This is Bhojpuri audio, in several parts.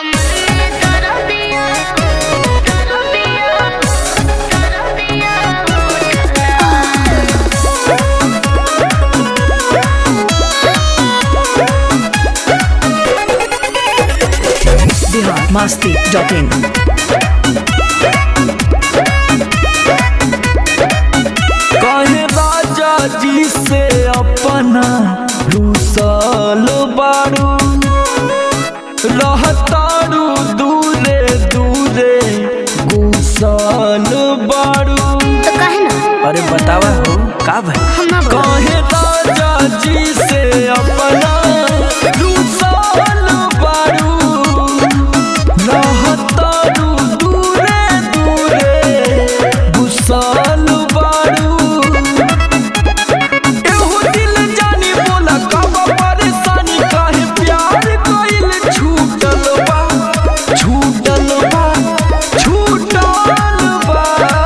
बिहार मस्ती डॉट इन कहे राजा जी से अपना रूसल बारू रहतारू दूरे दूरे गुसल बारू तो कहे ना अरे बतावा हो का भाई हम ना बोला कहे राजा जी से अपना रूसल बारू रहतारू दूरे दूरे गुसल बारू एहो दिल जानी बोला कब परेशानी काहे प्यार कइल छूटल बा छूटल बा छूटल बा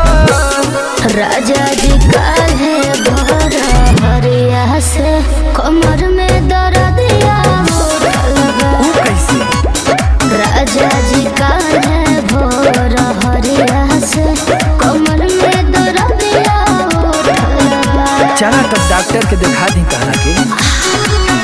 राजा जी काल है भरा हरिया से कमर में दर्दिया उठल बा। ऊ कैसे राजा जी काल है भरा हरिया से कमर में दर्दिया उठल बा। चला तब डॉक्टर के दिखा दी कहना के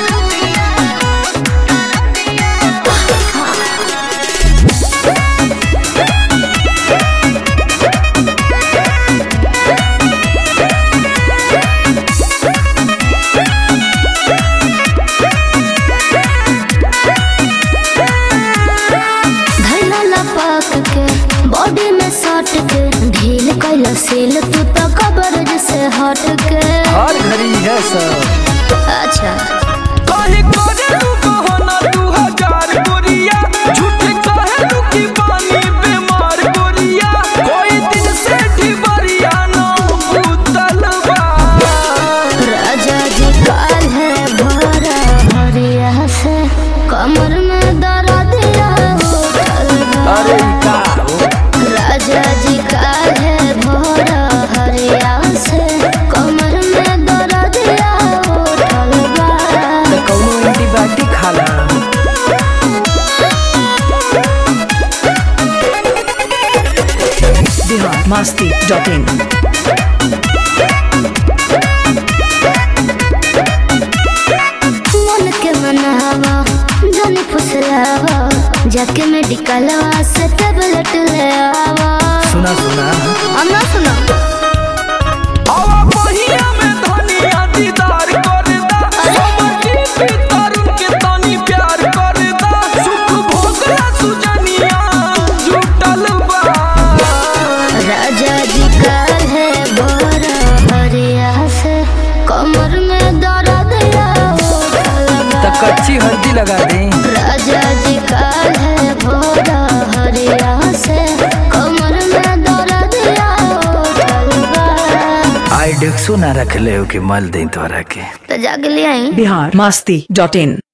धैला लपक के बॉडी में सट के ढील कैला सेल तू तो कब्र से हट के हर घड़ी है सब अच्छा काहे करे तू बहाना दू हजार गोरिया झूठे काहे तू की पानी बीमार गोरिया कोई दिन से ढिबरिया ना भूतल बा राजा जी काल है भरा हरिया से कमर में दर्दिया उठल बा। अरे ई का हो राजा जी काल है भरा हरिया से कमर में दर्दिया उठल बा। त कौनो एंटीबायोटिक खाला बिहार मस्ती डॉट इन मन के मनावा जाने फुसलावा जाके मेडिकलवा से टेबलेट ले आवा सुना सुना अम्मा सुनो आवा पहिया में धनिया दीदार कर दा समझी भी तरुण के तनी प्यार कर दा सुख भोगला सुजनिया जुटल बा राजा जी काल है बोरा हरिया से कमर में दर्द या उठल त बा। कच्ची हल्दी लगा दे राजा जी काल है भोरा हरिया से कमर में दर्द या उठल बा। आई डेक्सो ना रख ले हो कि मल दे तोरा के तो जाके ले आई बिहार मस्ती डॉट इन